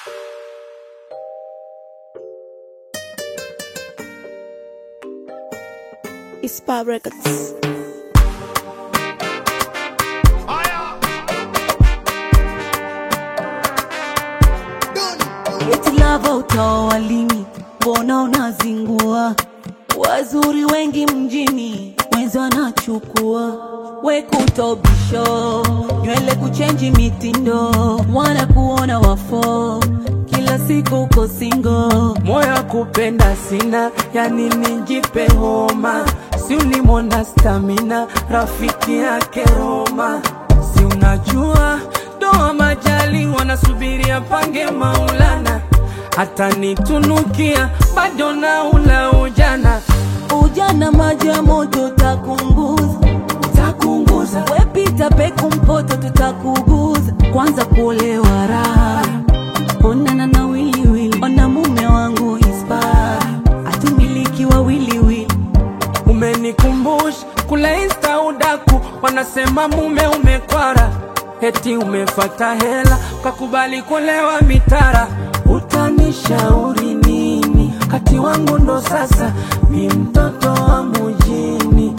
Ispa Records. Eti lava utaoa lini? Mbona unazingua? Wazuri wengi mjini, mwenzi anachukua wekutobisho, nywele kuchenji mitindo, wana kuona wafo, kila siku uko singo. moyo kupenda sina, yani nijipe homa, si ulimwona stamina, rafiki yake Roma, si unajua doa majali wanasubiria pange Maulana, hata nitunukia bado na ula ujana Ujana maji ya moto takunguza, takunguza wepita peku mpoto tutakuguza, kwanza kuolewa raha onana na wiliwili, ona mume wangu ispa atumiliki wa wiliwili Umenikumbusha kule insta udaku, wanasema mume umekwara, eti umefata hela ukakubali kulewa mitara. Utanishauri nini? Kati wangu ndo sasa mi mtoto wa mujini,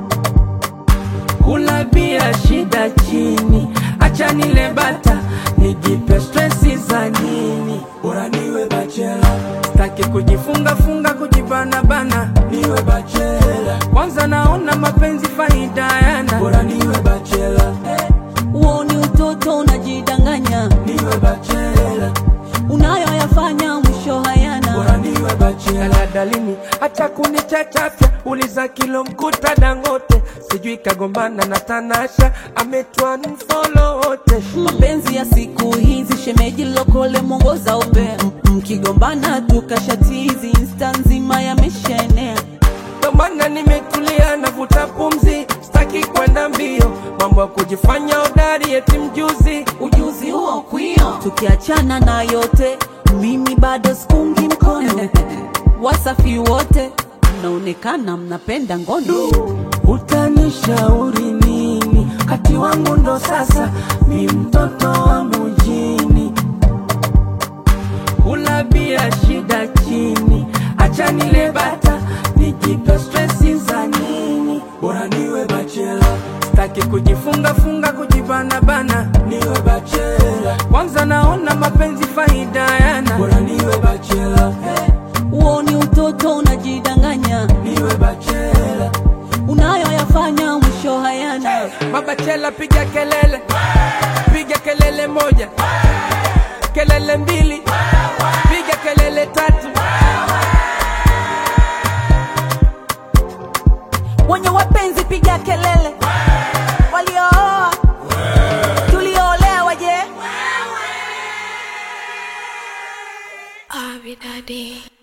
kula bia shida chini, acha nile bata nijipe stresi za nini? Bora niwe bachela, staki kujifunga funga kujibana bana, niwe bachela. Kwanza naona mapenzi faida yana, bora niwe bachela, uoni utoto unajidanganya, niwe bachela, unayoyafanya mwisho hayana. bora niwe bachela. Dalini hata kunichachafya, uliza kilo mkuta Dangote, sijui kagombana na Tanasha, ametwa mfolo wote Mapenzi ya siku hizi, shemeji lokole mwongoza upea, mkigombana tukashatizi, insta nzima yameshaenea. Ndo maana nimetulia navuta pumzi, sitaki kwenda mbio, mambo ya kujifanya hodari eti mjuzi. ujuzi huo kwio, tukiachana na yote, mimi bado sikungi mkono. Wasafi wote mnaonekana mnapenda ngono. Utanishauri nini? Kati wangu ndo sasa mi mtoto wa mujini, kula bia shida chini, acha nile bata nijipe stresi za nini? Bora niwe bachela, sitaki kujifunga funga kujibana bana, niwe bachela. Kwanza naona mapenzi faida yana, bora niwe bachela, Uoni utoto unajidanganya, niwe bachela. unayoyafanya mwisho hayana. Mabachela piga kelele, piga kelele moja, kelele mbili, piga kelele tatu. Wenye wapenzi piga kelele, waliooa tulioolewa je? Abby Daddy.